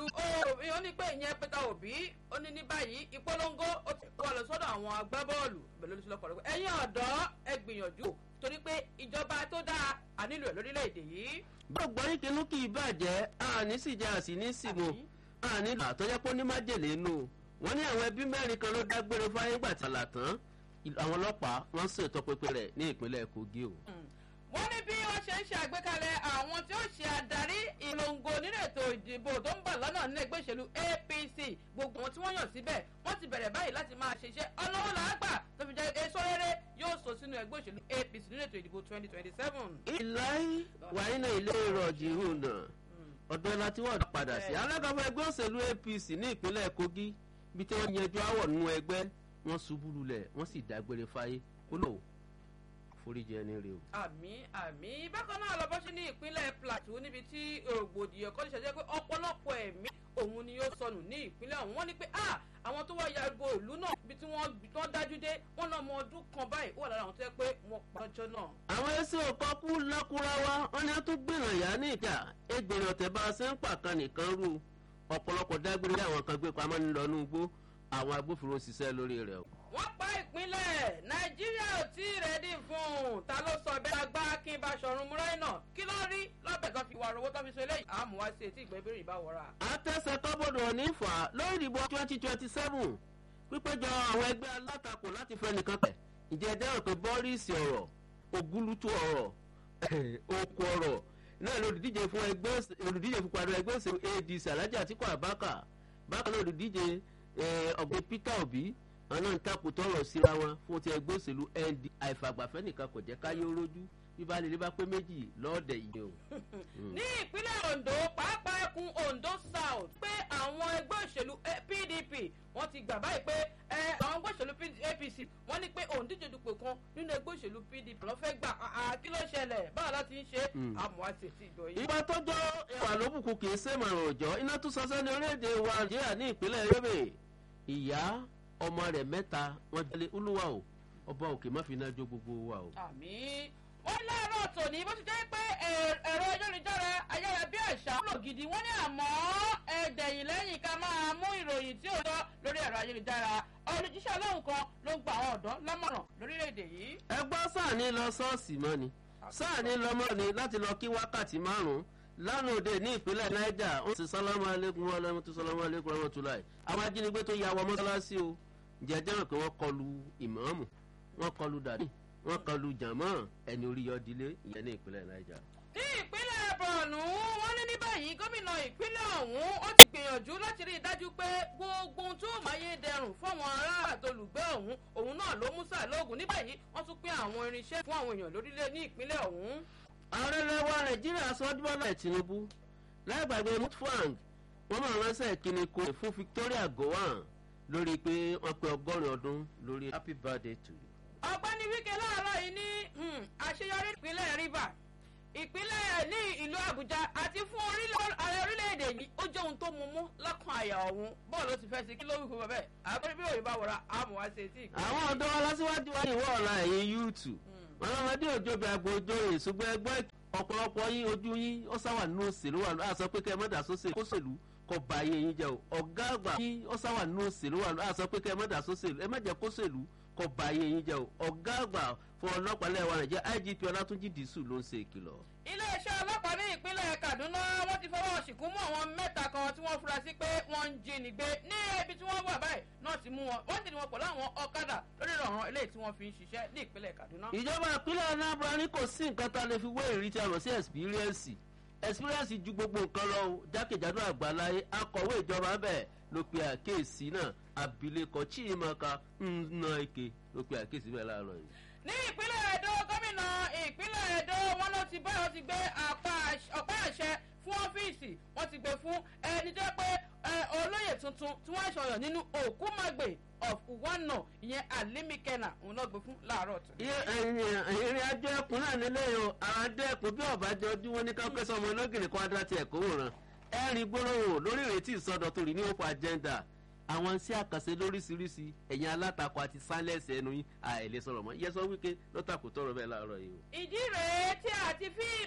òbí ó ní pé ìyẹn Peter Obi ó ní ní báyìí ìpolongo ó ti kọ́ lọ sọ́dọ̀ àwọn agbábọ́ọ̀lù bẹ̀rẹ̀ lóṣù lọ́kọ̀ rẹ̀ ẹ̀yin ọ̀dọ́ ẹ gbìyànjú torí pé ìjọba tó dáa a nílò ẹ̀ lórílẹ̀‐èdè yìí. gbọ́gbọ́ yín kinú kì í bàjẹ́ àní sì jẹ́ àsì ní sìmọ̀ àní àtọ́jẹ́ pé ó ní májèlé nù wọ́n ní àwọn ẹbí mẹ́rin kan ló dágbére fáyé gbà tí àlà tán àwọn ọlọ́pàá wọ́n ṣètò pínpín rẹ̀ ní ìpínlẹ̀ Kogi o. wọ́n ní bí wọ́n ṣe ń ṣe àgbékalẹ̀ àwọn tí ó ṣe adarí ìlòǹgò nínú ètò ìdìbò tó ń bọ̀ lọ́nà nínú ẹgbẹ́ òṣèlú APC gbogbo wọn tí wọ́n yàn síbẹ̀ wọ́n ti bẹ̀rẹ̀ báyìí láti máa ṣiṣẹ́ ọlọ́wọ́ làágbà tó fi jẹ́ èso rere yóò sọ sínú ẹgbẹ́ òṣèlú APC nínú ètò ìdìbò twenty twenty seven. ìláyé wàhálà ilé ìrọ̀jì hùnà ọ̀dọ́ láti wọ́n padà sí alága fún ẹgbẹ́ òṣèlú APC ní ìpínlẹ̀ Kogi bí tí wọ́n yanjú àwọ̀ nínú ẹgbẹ́ wọ́n ṣubú lulẹ̀ wọ́n sì dágbére fáyé ó lò foríjì ẹni rè o. àmì àmì bákan náà lọ bọ́ sí ní ìpínlẹ̀ Plateau níbi tí rògbòdìyàn kan ṣẹ̀ṣẹ̀ pé ọ̀pọ̀lọpọ̀ ẹ̀mí òun ni yóò sọnù ní ìpínlẹ̀ ọ̀hún wọ́n ní pé àwọn tó wá yago ìlú náà ibi tí wọ́n dájú dé wọ́n lọ́mọ ọdún kan báyìí ó wà lára àwọn tó yẹ pé wọ́n pa ọjọ́ náà. àwọn ẹsẹ̀ ọkọ̀ kú lákúráwá wọn ni a tún gbìnà yá ní ìjà ẹgbẹ̀rún ọ̀tẹ̀ bá a ṣe ń pàkan nìkan rú ọ̀pọ̀lọpọ̀ dágbére àwọn kan gbé pamọ́ ńlọnú igbó àwọn agbófinró ṣiṣẹ́ lórí rẹ̀ o wọ́n pa ìpínlẹ̀ nàìjíríà ò tí ì rẹ́dí fún un ta ló sọ bẹ́ẹ̀ agbá kí n bá ṣọ̀run múráìnà kí ló rí lọ́bẹ̀ tó fi wà rówó tó fi so eléyìí àmú wá sí etí ìgbẹ́bẹ̀rẹ̀ ìbáwọ̀ra. àtẹ̀sẹ̀ kọ́bọ̀dọ̀ ní fà lórí ìdìbò twenty twenty seven pípéjọ àwọn ẹgbẹ́ alátakò láti fẹ́ nìkan tẹ̀ ǹjẹ́ ẹ dẹ́rọ̀ pé bọ́ríìsì ọ̀rọ̀ ògúlùtù ọ̀rọ̀ òkú ọ̀rọ̀ náà lòdìdíje fún ẹgbẹ́ olùdíje fún padà ẹgbẹ́ òṣèlú ADC Alhaji Atiku Abubakar bákan náà olùdíje ọ̀gbìn Peter Obi àwọn náà ń takò tọrọ síra wọn fún ti ẹgbẹ́ òṣèlú nd àìfàgbàfẹ́ nìkan kò jẹ́ káyé rójú bíbá lè rí bá pé méjì lọ́ọ̀dẹ̀ yìí o. ní ìpínlẹ̀ Ondo pàápàá ẹkùn Ondo South pé àwọn ẹgbẹ́ òṣèlú PDP wọ́n ti gbà báyìí pé àwọn ẹgbẹ́ òṣèlú APC wọ́n ní pé òǹdíje dupò kan nínú ẹgbẹ́ òṣèlú PDP ló fẹ́ gbà kí ló ṣẹlẹ̀ báwo la ti ń ṣe àmọ́ àti ètí ìgbọ̀ yìí. ìgbà tọ́jọ́ ẹwà lóbùkún kì í sèmọ̀ràn òjọ́ iná tún sọ sẹ́ni orílẹ̀-èdè wa Nàìjíríà ní ìpínlẹ̀ Yobe ìyá ọmọ rẹ̀ mẹ́ta wọ́n jalè olúwa o ọba òkè má fi iná jó gbogbo wa o. àmín wọ́n láàárọ̀ tòní bó ti jẹ́ pé ẹ̀rọ ayélujára ayára bí àṣà wúlò gidi wọ́n ní àmọ́ ẹ̀dẹ̀yìn lẹ́yìn ká máa mú ìròyìn tí ò tọ́ lórí ẹ̀rọ ayélujára olùjíṣẹ́ ọlọ́run kan ló ń gba àwọn ọ̀dọ́ lámọ̀ràn lórílẹ̀‐èdè yìí. ẹ gbọ́ sáà ní lọ ṣọ́ọ̀ṣì mọ́ ni sáà ní lọ mọ́ ni láti lọ kí wákàtí márùn-ún lánàá òde ní ìpínlẹ̀ Niger ó ti sálámù alẹ́kùn wọn lẹ́mú tó sálámù alẹ́kùn wọn tó láì àwọn ajínigbé tó ya wọ mọ́sálásí o jẹjẹ rẹ pé wọ́n kọlu ìmáàmù wọ́n kọlu dàdí wọ́n kọlu jàmọ́ ẹni orí yọdílé ìyẹn ní ìpínlẹ̀ Niger. ní ìpínlẹ̀ Borno wọ́n ní ní báyìí gómìnà ìpínlẹ̀ ọ̀hún ó ti gbìyànjú láti rí i dájú pé gbogbo ohun tó máyé dẹrùn fáwọn ará àtolùgbé ọ̀hún òun náà ló mú sáà lóògùn ní báyìí wọ́n tún pín àwọn irinṣẹ́ fún àwọn èèyàn lórílẹ̀ ní ìpínlẹ̀ ọ̀hún. ààrẹ lẹwa Nàìjíríà sọdún bọ́lá Tinubu láìgbàgbé mutfang wọ́n máa ránṣẹ́ ìkíni kò fún Victoria Gowon lórí pé wọ́n pé ọgọ́rin ọdún lórí happy birthday to you. ọ̀gbẹ́ni Wike láàárọ̀ yìí ní àṣeyọrí ìpínlẹ̀ Rivers ìpínlẹ̀ ní ìlú Àbújá àti fún ààrẹ orílẹ̀-èdè yìí ó jẹ́ ohun tó mú mú lọ́kàn àyà ọ̀hún bọ́ọ̀lù ó ti fẹ́ sí kí ló wí fún bẹ́ẹ̀ àbẹ̀rẹ̀ bí òyìnbá wọ̀ra àmọ́ wá sí etí ìpínlẹ̀. àwọn ọ̀dọ́ aláṣíwájú wa ìwọ ọ̀la ẹ̀yìn yúùtù wọn lọ́mọdé òjò bí agbo ojú rè ṣùgbọ́n ẹgbẹ́ ọ̀pọ̀lọpọ̀ yín ojú yín ó sáwà nínú òṣèlú wà á sọ pé kẹ́ ẹ mọ́dà sóṣèlú kóṣèlú kọ ba ayé yín jẹ́ o ọ̀gá àgbà yín ó sáwà nínú òṣèlú wà á sọ pé kẹ́ ẹ mọ́dà sóṣèlú ẹ má jẹ́ kóṣèlú kọ ba ayé yín jẹ́ o ọ̀gá àgbà fún ọlọ́pàá lẹ́wà nàìjíríà IGP ọlátúnjì dìísù ló ń ṣe ìkìlọ̀. iléeṣẹ́ ọlọ́pàá ní ìpínlẹ̀ Kaduna wọ́n ti fọwọ́ ṣìkún mú àwọn mẹ́ta kan tí wọ́n fura sí pé wọ́n ń jí nígbé ní ibi tí wọ́n wà báyìí náà ti mú wọn wọ́n ti ní wọn pẹ̀lú àwọn ọ̀kadà lórí ìrọ̀rùn eléyìí tí wọ́n fi ń ṣiṣẹ́ ní ìpínlẹ̀ Kaduna. ìjọba ìpínlẹ̀ Anambra ní kò sí nǹkan tá a lè fi wé ìrí tí a mọ̀ sí experience experience ju gbogbo nǹkan lọ jákèjádò àgbáláyé akọ̀wé ìjọba bẹ́ẹ̀ ló pe àkíyèsí náà abilékọ Chimaka Nnaike ló pe àkíyèsí bẹ́ẹ̀ láàárọ̀ yìí. ní ìpínlẹ̀ Ẹdó gómìnà ìpínlẹ̀ Ẹdó wọn ló ti báyọ̀ ti gbé ọ̀pá àṣẹ fún ọ́fíìsì wọ́n ti gbé fún ẹni tó pé olóyè tuntun tí wọ́n ṣọyọ̀ nínú Òkúmàgbè of Uwano ìyẹn Alimikena òun náà gbé fún láàárọ̀ tó. ìrìn àjò ẹkùn náà nílé o àwọn adé ẹkùn bí ọ̀bájọ́ ọdún wọn ní káńkẹ́ sọmọ ológìnrín kan adá ti ẹ̀kọ́ wòran ẹ̀rín gbólóhùn lórí ìrètí ìsọdọ̀tun rí ní òpó agenda àwọn sí àkànṣe lóríṣiríṣi ẹ̀yin alátakò àti sáńlẹ̀sì ẹnu yín àìlè sọ̀rọ̀ mọ́ yẹ́sọ́ wíkẹ́ lọ́tàkùn tọrọ bẹ́ẹ̀ láàárọ̀ yìí o. ìdí rèé tí a ti fi